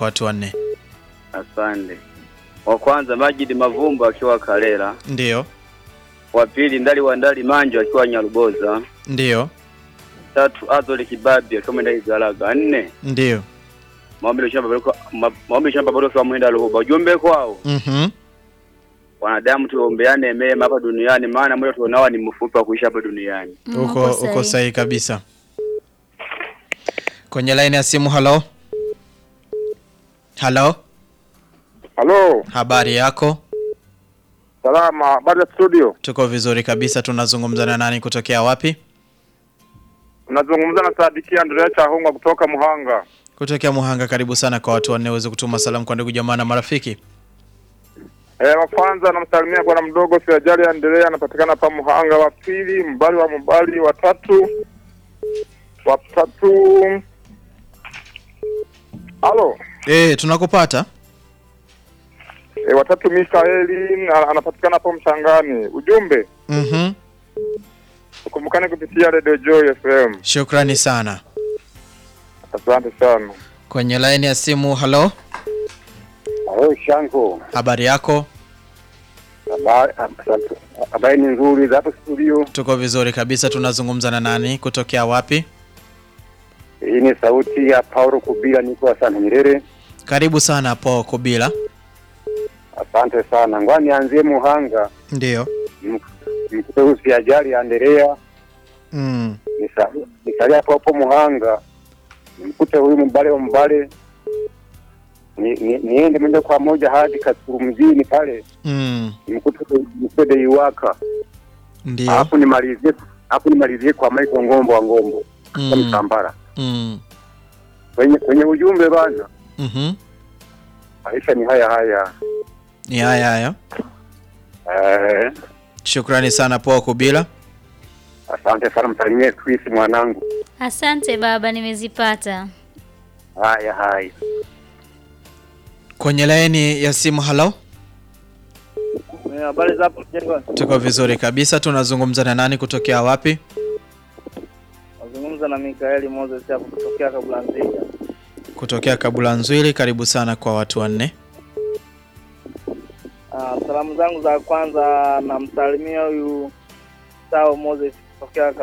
kwa watu wanne. Asante. Wa kwanza Majid Mavumba akiwa Kalela, Ndiyo, wa pili Ndali wa Ndali Manjo akiwa Nyaruboza, ndiyo, tatu Azoli Kibabi akiwa Mwenda Igalaga, nne ndiyo. Maombi Shamba Baroko Ma- Maombi Shamba Baroko wa Mwenda Luhuba. Ujumbe kwao Mhm. wanadamu tuombeane mema hapa duniani, maana muda tuonao ni mfupi wa kuishi hapa duniani. Mm, Uko uko sahihi kabisa. Kwenye laini ya simu, halo. Halo, Halo, habari yako? salama. Habari ya studio, Tuko vizuri kabisa. Tunazungumza na nani kutokea wapi? unazungumza na Sadiki Andrea Chahunga kutoka Muhanga. Kutokea Muhanga. Karibu sana kwa watu wanne uweze kutuma salamu kwa ndugu jamaa na marafiki. Eh, wa kwanza namsalimia bwana mdogo Siajali Andrea, anapatikana hapa Muhanga. Wa pili Mbali wa Mbali, wa tatu wa tatu, halo Eh, tunakupata. eh, wa tatu Mikaeli na- anapatikana hapo Mchangani. Ujumbe Mhm. ukumbukane kupitia Radio Joy FM. Shukrani sana. Asante sana. Kwenye laini ya simu, halo. Halo Shanko, Habari yako? habari habari ni nzuri za hapo studio. Tuko vizuri kabisa. Tunazungumza na nani kutokea wapi? Hii ni sauti ya Paulo Kubila, niko sana Nyerere. Karibu sana po Kubila. Asante sana. Ngoja nianzie Muhanga, Ndiyo. mkuteusi ajali Anderea, Mm. Nisa- nisalia hapo hapo Muhanga, nimkute huyu mbale wa mbale ni, ni, niende moja kwa moja hadi Kasulu mjini pale Mm. nimkute nimkute Deiwaka, Ndiyo. alafu nimalizie alafu nimalizie kwa Michael Ngombo wa Ngombo kwa Mm. Msambara. Mm. Kwenye kwenye ujumbe bana, Mhm. maisha ni haya haya. Ni haya haya. Eh, Shukrani sana po Kubila. asante sana, msalimie Chris mwanangu. Asante baba, nimezipata. Haya haya. Kwenye laini ya simu, halo. Habari za hapo Jengo? Tuko vizuri kabisa. Tunazungumza na nani kutokea wapi? Nazungumza na Mikaeli Moses hapo kutokea Kabulanzia. Kutokea Kabula Nzwili. Karibu sana kwa watu wanne. Ah, salamu zangu za kwanza namsalimia huyu Sao Moses kutokea